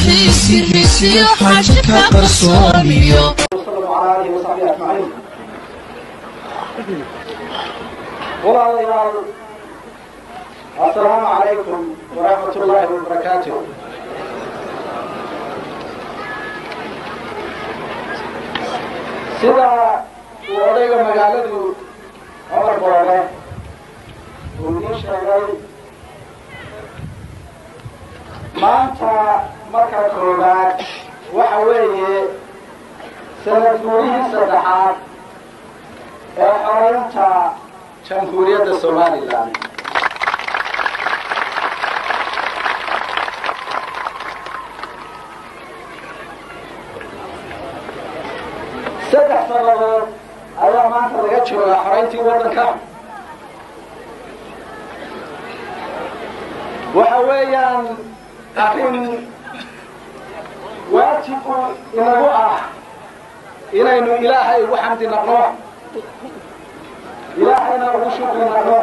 xafiisirisiyo xashka qarsoomiyo وسلم على آله وصحبه أجمعين walaalayaal assalaamu calaykum waraxmat ullaahi wabarakaatu sida uu odayga magaaladu cumar boole uu idiin sheegay maanta marka koowaad waxa weeye sanad guurihii saddexaad ee xoreynta jamhuuriyadda somalilan saddex sannadood ayaa maanta laga joogaa xoreyntii waddanka waxa weeyaan arrin waajibu inagu ah inaynu ilaahay ugu xamdi naqno ilaahayna ugu shukri naqno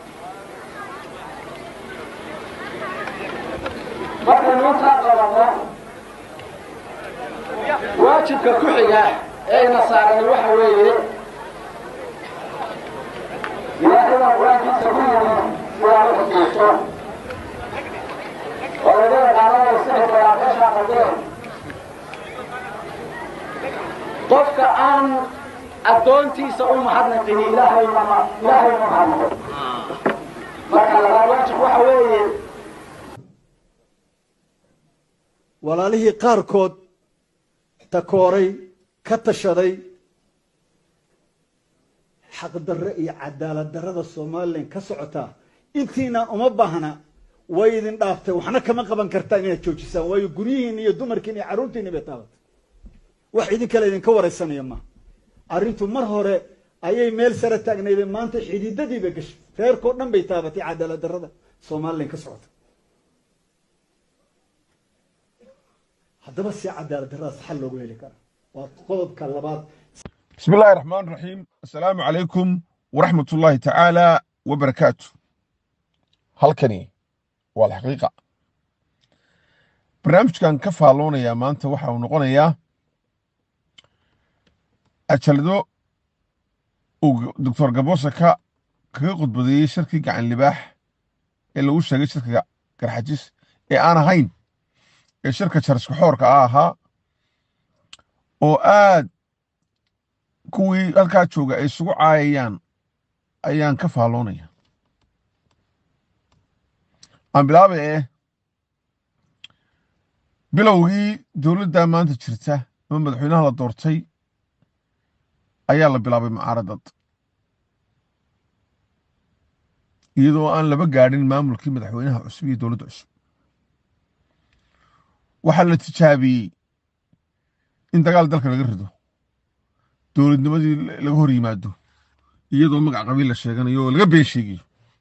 markaynu intaa qabanno waajibka ku xiga ee ina saarani waxa weeye ilaahayna qur-aankiisa ku yidhi sidaa u xusuusto oo laga yaqaananayo sixir balaaqasha qaldeen qofka aan addoontiisa u mahadnaqin ilaahay ma ilaahay ma mahadnaqo marka labaad waajib waxa weeye walaalihii qaarkood takooray ka tashaday xaqdarre iyo cadaalad darrada somalilan ka socotaa intiinaan uma baahna way idin dhaaftay waxna kama qaban kartaan inaad joojisaan waayo guryihiin iyo dumarkiin iyo carruurtiinni bay taabatay wax idin kale idinka waraysanaya ma arrintu mar hore ayay meel sare taagnaydeen maanta xididadii bay gashay reerkao dhan bay taabatay cadaalad darrada somalilan ka socota haddaba si cadaalad darradaas xal loogu heli kara waa qodobka labaad بسم الله الرحمن الرحيم السلام عليكم ورحمة الله تعالى وبركاته halkani waa alxaqiiqa barnaamijkan ka faalloonayaa maanta waxa uu noqonayaa ajalado uu doctor gabosa ka kaga khudbadeeyey shirkii gacan libaax ee lagu sheegay shirkiga garxajis ee aan ahayn ee shirka jariska xoorka ah ahaa oo aad kuwii halkaa jooga ay isugu caayayaan ayaan ka faalloonaya aan bilaaba eh bilowgii dowladda maanta jirta ama madaxweynaha la doortay ayaa la bilaabay mucaaradad iyadoo aan laba gaadhin maamulkii madaxweynaha cusub iyo dowladda cusub waxaa la tijaabiyey in dagaal dalka laga rido dowladnimadii laga hor yimaado iyadoo magac qabiil la sheeganayo oo laga been sheegayo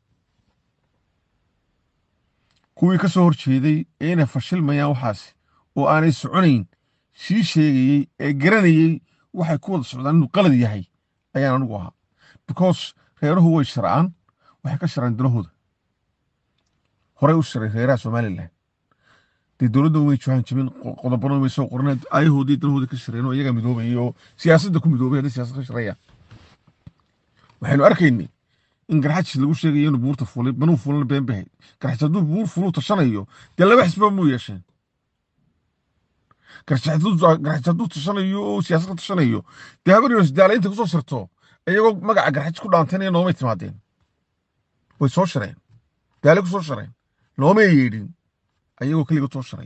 kuwii ka soo hor jeeday ee inay fashilmayaan waxaasi oo aanay soconayn sii sheegayey ee garanayey waxay ku wada socdaan inuu qalad yahay ayaan anigu ahaa because reeruhu way sharcaan waxay ka sharaan danahooda horey u sharay reeraha somalilan dee dowladda way joohan jibin qodobana way soo qoran ayahoodii danahoodii ka shareen oo iyagaa midoobayay oo siyaasadda ku midoobay haddii siyaasad ka shareeyaan waxaynu arkaynay in garxajis lagu sheegayo inuu buurta fuulay banuu fuulana been bahay garxajis hadduu buur fuluu tashanayo dee laba xisba muu yeesheen garxajis hadduu tashanayo oo siyaasad ka tashanayo dee habaryos daala inta kusoo sirto iyagoo magaca garxajis ku dhaantaynaya noomay timaadeen way soo shareen daale ku soo shareen noomay yeedhin ayagoo keliga too sharay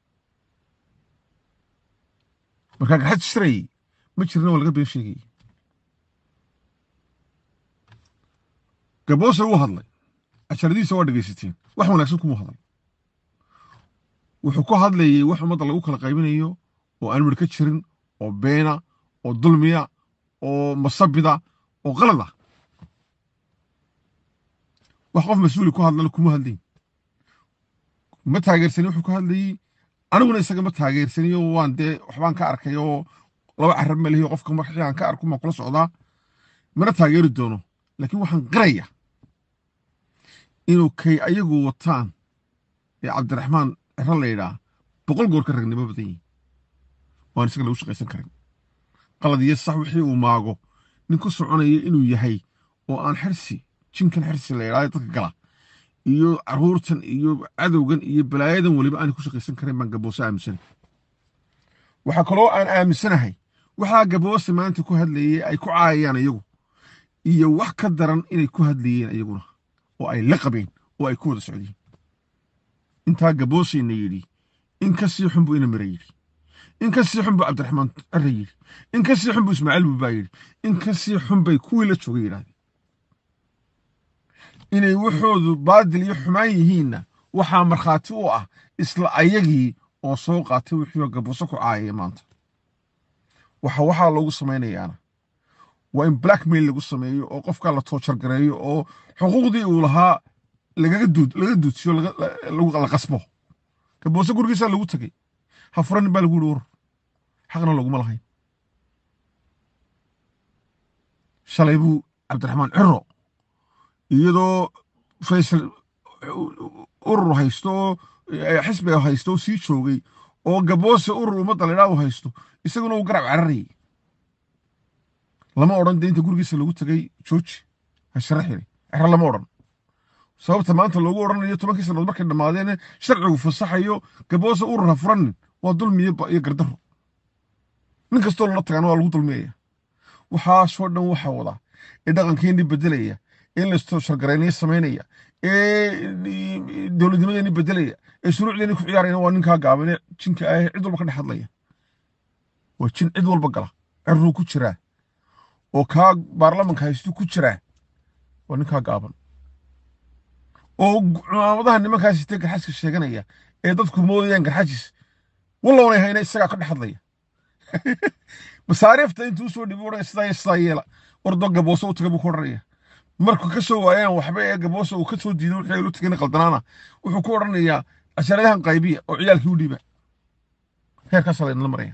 markaa garxajis shirayey ma jirin oo laga been sheegayey gaboose wuu hadlay asharadiisa waa dhegaysateen wax wanaagsan kumuu hadlay wuxuu ku hadlayey wax ummadda lagu kala qaybinayo oo aan midh ka jirin oo beena oo dulmiya oo masabida oo qalad ah wax qof mas-uuli ku hadlana kuma hadlayn ma taageersanin wuxuu ku hadlayey aniguna isaga ma taageersaniyo waan dee waxbaan ka arkay oo laba carab ma lehiyo qofka markii aan ka arko maan kula socdaa mana taageeri doono laakiin waxaan qiraya inuu kay ayagu wataan ee cabdiraxmaan ciro la yidhaa boqol goor ka ragnimo badan yihin waan isaga lagu shaqaysan karin qalad iyo sax wixii uu maago nin ku soconaya inuu yahay oo aan xirsi jinkan xirsi la yidhahdo dadka gala iyo caruurtan iyo cadowgan iyo balaayadan weliba aanay ku shaqaysan karin baan gaboose aaminsanay waxaa kaloo aan aaminsanahay waxaa gaboose maanta ku hadlayay ay ku caayayaan iyagu iyo wax ka daran inay ku hadlayeen iyaguna oo ay la qabeen oo ay ku wada socdeen intaa gabooseyna yidhi in ka sii xun buu ina mira yidhi in ka sii xun buu cabdiraxmaan arre yidhi in ka sii xun buu ismaaciil buubaa yidhi in ka sii xun bay kuwii la joogay yidhahdeen inay waxoodu baadil iyo xumaan yihiinna waxaa markhaati u ah isla ayagii oo soo qaatay wixii oo gaboose ku caayaya maanta waxa waxaa loogu samaynayaana waa in blackmail lagu sameeyo oo qofkaa la toojargareeyo oo xuquuqdii uu lahaa lagaga duud laga duudsiyo laga- la- lagu la qasbo gaboose gurigiisaa lagu tegey ha furanin baa lagu yihi war xaqna laguma lahayn shalay buu cabdiraxmaan ciro iyadoo faysal urur haysto oo eh, xisbiga haysto oo sii joogay oo gaboose urur ummadda laydhaa uu haysto isaguna uu garab cararayay lama odhan dee inta gurigiisa lagu tegay jooji ha sharaxiri cero lama odhan sababta maanta loogu odhanayo tobankii sannadood markay dhammaadeen sharcigu fasaxayo gaboose urur ha furanin waa dulmi iyo ba- iyo gardaro nin kastoo lala tagaana waa lagu dulmiyaya waxaasoo dhan waxaa wada ee dhaqankeennii bedelaya ee lasto shargarayniyo samaynaya ee dowladnimadeennii bedelaya ee shuruucdeennii ku ciyaarayna waa ninkaa gaaban ee jinka ah ee cid walba ka dhex hadlaya waa jin cid walba gala cerruu ku jiraa oo kaa baarlamanka haystu ku jiraa waa ninkaa gaaban oo cumaamadaha nimankaas sitee garxaska sheeganaya ee dadku moodayaan garxajis wallownay hayna isagaa ka dhex hadlaya masaariifta intuu usoo dhibi odhanaya sidaa iyo sidaa yeela ordo gaboose u taga buu ku odhanaya markuu ka soo waayaan waxba ee gaboose uu ka soo diiday wixii ay lu tagayna qaldanaana wuxuu ku odhanayaa casharadahan qaybiya oo ciyaalkii u dhiiba heerkaasaa laydinla maraya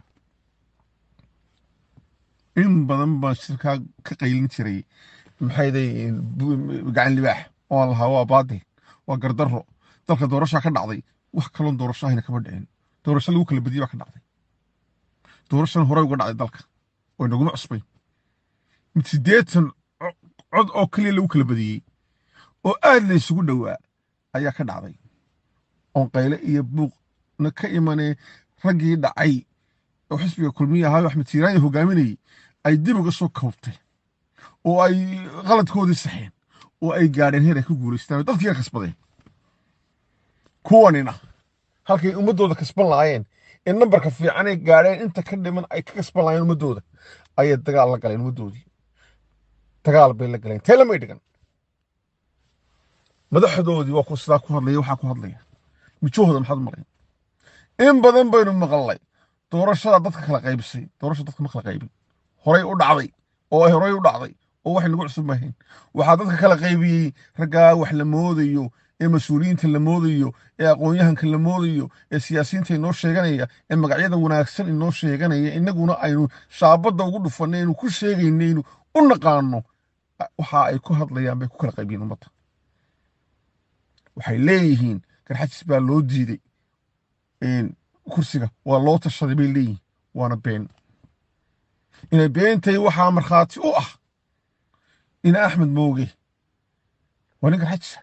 in badan baan shirkaa ka qaylin jiray maxay day gacan libaax oo lahaa waa baadil waa gardarro dalka doorashaa ka dhacday wax kaloon doorasho ahayna kama dhicin doorasho lagu kala badiyey baa ka dhacday doorashan horey uga dhacday dalka oo inaguma cusbayn mid siddeetan co- cod oo keliya lagu kala badiyey oo aad la isugu dhowaa ayaa ka dhacday oon qayle iyo buuqna ka imanee raggii dhacay oo xisbiga kulmiye ahaayo axmed siiraanya hogaaminayey ay dib uga soo koobtay oo ay qaladkoodii saxeen oo ay gaadheen heer ay ku guulaystaan oo dadkii ka kasbadeen kuwanina halkay ummaddooda kasban lahaayeen ee nambarka fiican ay gaadheen inta ka dhiman ay ka kasban lahaayeen ummaddooda ayay dagaal la galeen ummaddoodii dagaal bay la galeen tee lamay dhigan madaxdoodii waa ku sidaa ku hadlaya waxaa ku hadlaya mijahooda maxaad marayn in badan baynu maqalnay doorashada dadka kala qaybisay doorasha dadka ma kala qaybin horay u dhacday oo ay horay u dhacday oo waxay nagu cusub mahayn waxaa dadka kala qaybiyey raggaa wax la moodayo ee mas-uuliyiinta la moodayo ee aqoon-yahanka la moodayo ee siyaasiyiinta inoo sheeganaya ee magacyada wanaagsan inoo sheeganaya innaguna aynu shaabadda ugu dhufanay aynu ku sheegaynaynu u naqaano waxa ay ku hadlayaan bay ku kala qaybiyeen ummadda waxay leeyihiin garxajis baa loo diiday kursiga waa loo tashaday bay leeyihiin waana been inay beentay waxaa markhaati u ah in axmed mooge waa nin garxajisa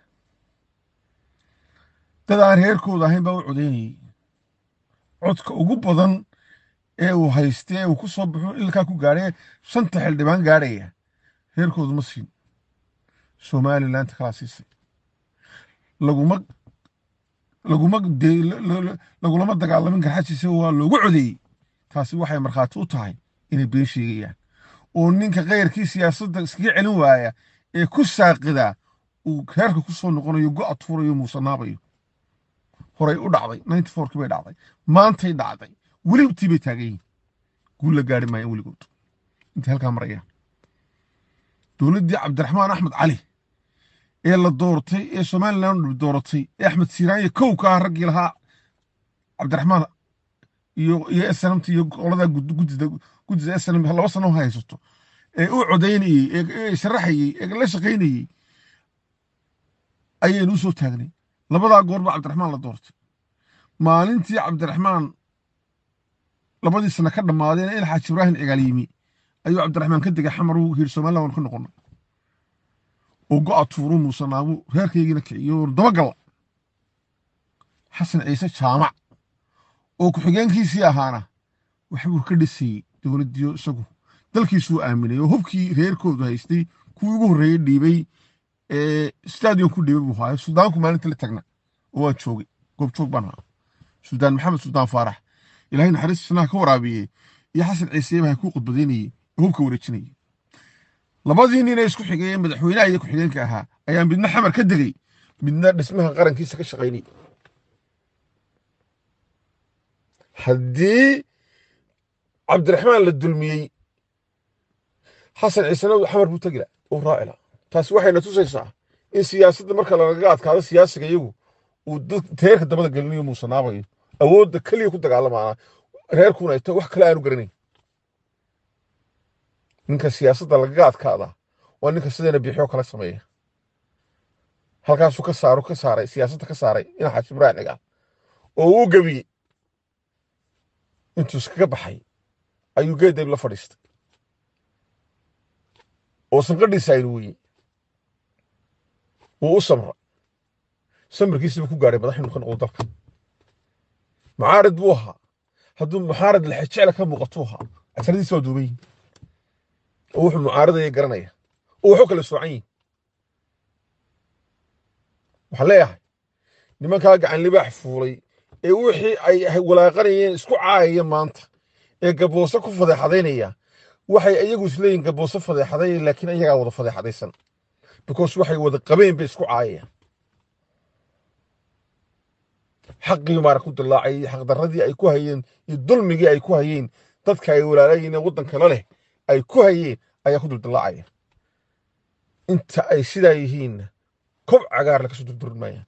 dad aan reerkooda ahayn baa u codeynayay codka ugu badan ee uu haystay ee uu ku soo baxo ilkaa ku gaadhay shanta xildhibaan gaadhaya reerkoodu ma siin somalilandta kalaa siisay laguma laguma lagulama dagaalamin garxajisa waa loogu codeeyey taasi waxay markhaati u tahay inay been sheegayaan oo ninka keyrkii siyaasadda iskaga celin waaya ee ku saaqidaa uu reerka ku soo noqonayo go' tuurayo muusanaabayo horay u dhacday ninety fourkii bay dhacday maantay dhacday welibtii bay taagan yihin guul la gaari maayaan weligood intay halkaa marayaan dowladdii cabdiraxmaan axmed cali ee la doortay ee somaliland dooratay ee axmed siiraanya kow ka ah raggii lahaa cabdiraxmaan iyo iyo snmt iyo qoladaa guddida guddida snm laba sano haysato ee u codaynayey ee sharaxayey ee la shaqaynayey ayaynu usoo taagnay labadaa goor baa cabdiraxmaan la doortay maalintii cabdiraxmaan labadii sano ka dhammaadeen il xaaji ibraahim cigaal yimi ayuu cabdiraxmaan ka degay xamar uu yidhi somaliland waan ka noqona oo go'a tuuru muuse naamu reerkaygiina kiciyo dabagalla xasan ciise jaamac oo ku-xigeenkiisii ahaana waxbuu ka dhisayey dowladdiyo isagu dalkiisuu aaminay oo hubkii reerkoodu haystay kuwii ugu horreeyey dhiibay stadion ku dhiibay buu haayo suudaanku maalinta la tagna oo waan joogay goobjoog baan ahaa suldaan maxamed suldaan faarax ilaahay naxariista sanaha ka waraabiyey iyo xasan ciise baa kuu khudbadaynayey oo hubka wareejinayey labadii nin ee isku xigay ee madaxweynaha iyo ku-xigeenka ahaa ayaa midna xamar ka degay midna dhismaha qarankiisa ka shaqaynayay haddii cabdiraxmaan la dulmiyey xasan ciisena xamar buu tegi laha uu raaci laha taasi waxayna tusaysaa in siyaasadda marka lagaga adkaado siyaasiga iyagu uu teerka dabada gelinayo muusanaabayo awoodda keliya ku dagaalamaana reerkuna ay tahay wax kale aanu garanayn ninka siyaasadda lagaga adkaadaa waa ninka sideena biixyo kala sameeya halkaasuu ka saaro ka saaray siyaasadda ka saaray ina xaaji ibraahim cigaal oo uu gebiyey intuu iskaga baxay ayuu geedayb la fadhiistay oo sanqadhiisa aynu weyey wuu u samra samarkiisiba ku gaadhay madax inuu ka noqdo dalka mucaarid buu ahaa hadduu mucaarid lexejecla ka muuqatuu ahaa casaradiisi waa duuban yihin oo wuxuu mucaaridaya garanaya oo waxu kala soocan yihin waxaan leeyahay nimankaa gacan libaax fuulay ee wixii ay walaaqanayeen isku caayaya maanta ee gaboose ku fadeexadaynaya waxay iyagu isleeyihin gaboose fadeexadaya laakiin iyagaa wada fadeexadaysan because waxay wada qabeen bay isku caayayaan xaqii maara ku dillaacay xaqdarradii ay ku hayeen iyo dulmigii ay ku hayeen dadka ay walaalayeen ee waddanka la leh ay ku hayeen ayaa ku duldillaacaya inta ay sidaa yihiinna kob cagaar lakasoo durdurin maayaan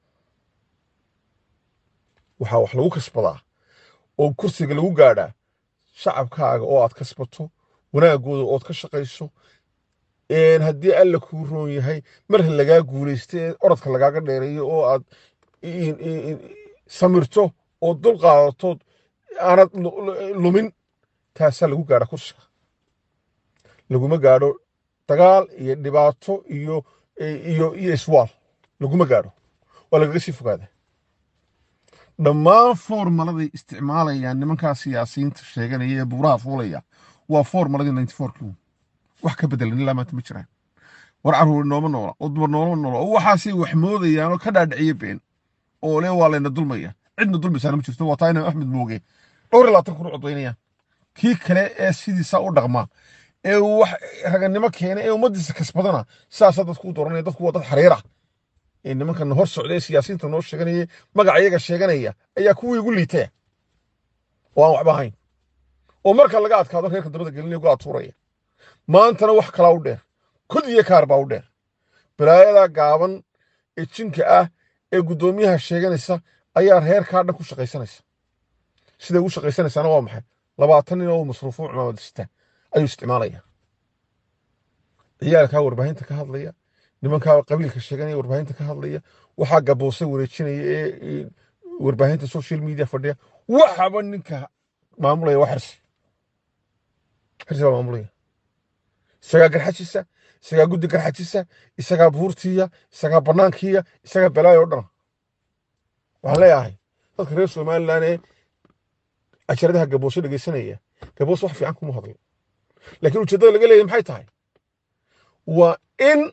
waxaa wax lagu kasbadaa oo kursiga lagu gaadhaa shacabkaaga oo aad kasbato wanaagooda ood ka shaqayso haddii alla kuu roon yahay mar lagaa guulaysta ee orodka lagaaga dheereeyo oo aad samirto oo dul qaadatood aanad lumin taasaa lagu gaadha kursiga laguma gaadho dagaal iyo dhibaato iyo iyo iyo iswaal laguma gaadho waa lagaga sii fogaada dhammaan formaladay isticmaalayaan nimankaa siyaasiyiinta sheeganaya ee buuraha fuulaya waa formaladii ninety fourkii wax ka bedelan ilaa maanta ma jiraan war carruur nooma noola oo dumar nooma noola oo waxaasay wax moodayaan oo ka dhaadhiciya been oo le waa layna dulmaya cidna dulmaysaana ma jirto waa taa inaan axmed mooge dhowr iyo labaatan kun u codaynayaan kii kale ee sidiisa u dhaqma ee wax raganimo keena ee ummaddiisa kasbadana saasaa dadku u dooranaya dadku waa dad xariira ee nimankan hor socda ee siyaasiyiinta noo sheeganaya magaca iyaga sheeganaya ayaa kuwii igu liitaya oo aan waxba ahayn oo marka laga adkaado reerka dabada gelinaya uga atuuraya maantana wax kalaa u dheer kud iyo kaar baa u dheer balaayada gaaban ee jinka ah ee guddoomiyaha sheeganaysa ayaa reerkaa dhan ku shaqaysanaysa siday ugu shaqaysanaysaana waa maxay labaatan nin oo masruufo cumaamad sita ayuu isticmaalaya ciyaalkaa warbaahinta ka hadlaya nimankaa qabiilka sheeganaya warbaahinta ka hadlaya waxaa gaboose wareejinaya ee warbaahinta social media fadhiya waxaba ninka maamulaya waa xirsi xirsi baa maamulaya isagaa garxajisa isagaa guddi garxajisa isagaa buurtiya isagaa banaankiya isagaa balaayo o dhan waxaan leeyahay dadka reer somalilan ee casharadaha gaboose dhegeysanaya gaboose wax fiican kuma hadlo laakiin ujeeddada laga leeyahay maxay tahay waa in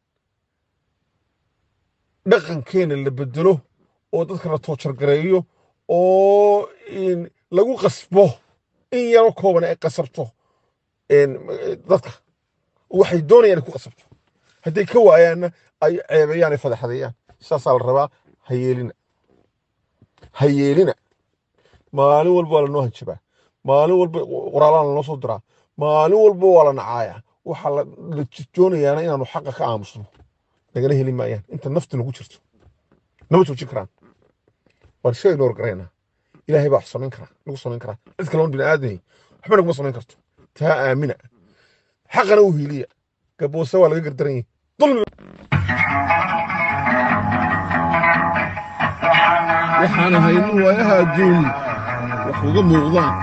dhaqankeena la bedelo oo dadka la toojargareeyo oo lagu qasbo in yaro kooban ay qasabto dadka waxay doonayaan ay ku qasabto hadday ka waayaanna ay ceebeeyaan ay fadeexadeeyaan saasaa la rabaa ha yeelina ha yeelina maalin walba waa lanoo hanjabaa maalin walba qoraalaan lanoo soo diraa maalin walba waa la nacaaya waxaa la joonayaana inaanu xaqa ka aamusno nagala heli maayaan inta nafta nagu jirto nama joojin karaan waan iska inoor garaynaa ilaahay baa wax samayn karaa nagu samayn karaa cid kaloon bini aadamay waxba naguma samayn karto taa aamina xaqana u hiiliya gaboose waa laga gardaran yahi dulmi waxaan ahay nin waayaha adduun wax uga muuqdaan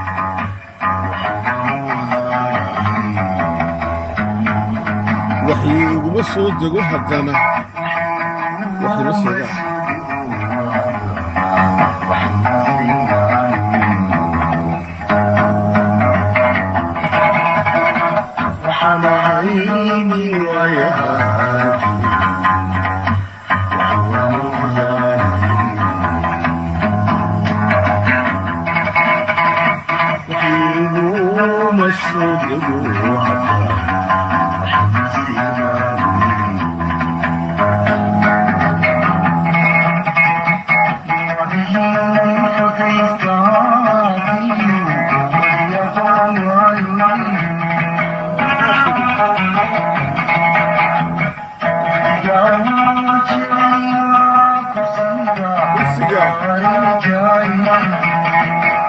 waxii iguma soo dego haddana wax ima sheegaan kursiga